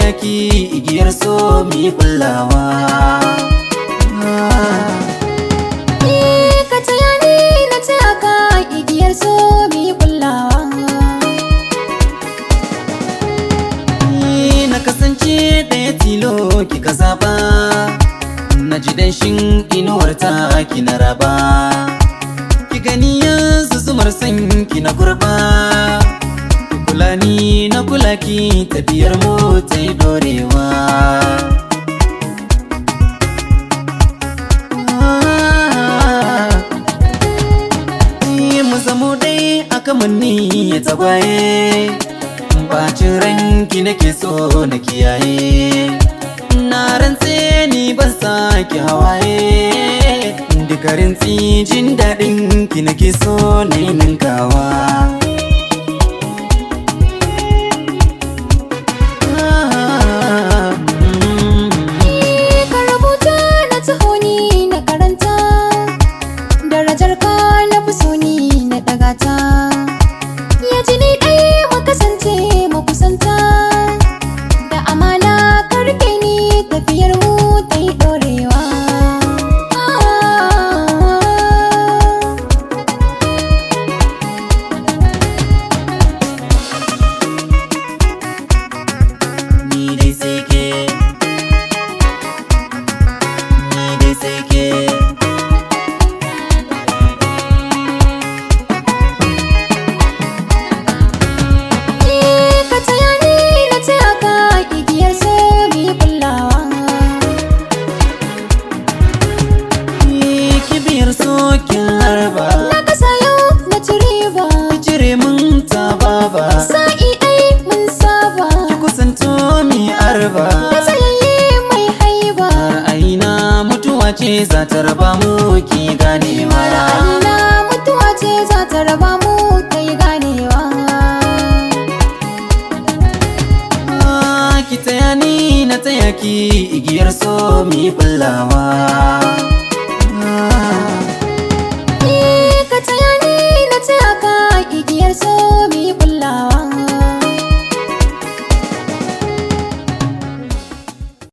taya ki igiyar so mi kullawa Eh, ka taya ni na taya ka igiyar so mu yi kullawa. Ni na kasance ɗaya tilo kika zaba na ji danshin inuwar ta ki na raba ki gani yanzu zumar san ki na kurba ki kula ni na kula ki tafiyar mu ta yi dorewa Ni mu zamo dai aka manni ya tagwaye bacin ranki nake so na kiyaye na rantse ni ban sake hawaye dukarin jin daɗin ki nake so na yi ninkawa Eh, ka rubuta na taho ni na karanta. Darajar ka na fi so ni na ɗaga ta. Ya ji ni ɗaya mu kasance mu kusanta. Da amana ka rike ni tafiyar mu ta yi ɗorewa. ni dai sai ke ni dai sai ke Eh, ka taya ni na taya ka igiyar so mu yi kullawa. Ni kibiyar sokin harba Na kasa yau na ci riba. cire mun ta baba Sa'i ɗai mun saba. ki kusanto mi arba Na tsayayye mai haiba. ra'ayina mutuwa ce za ta raba mu ki ganewa Ra'ayina mutuwa ce za ta raba mu ta yi ganewa. Ah, ki taya ni na taya ki igiyar so mi kullawa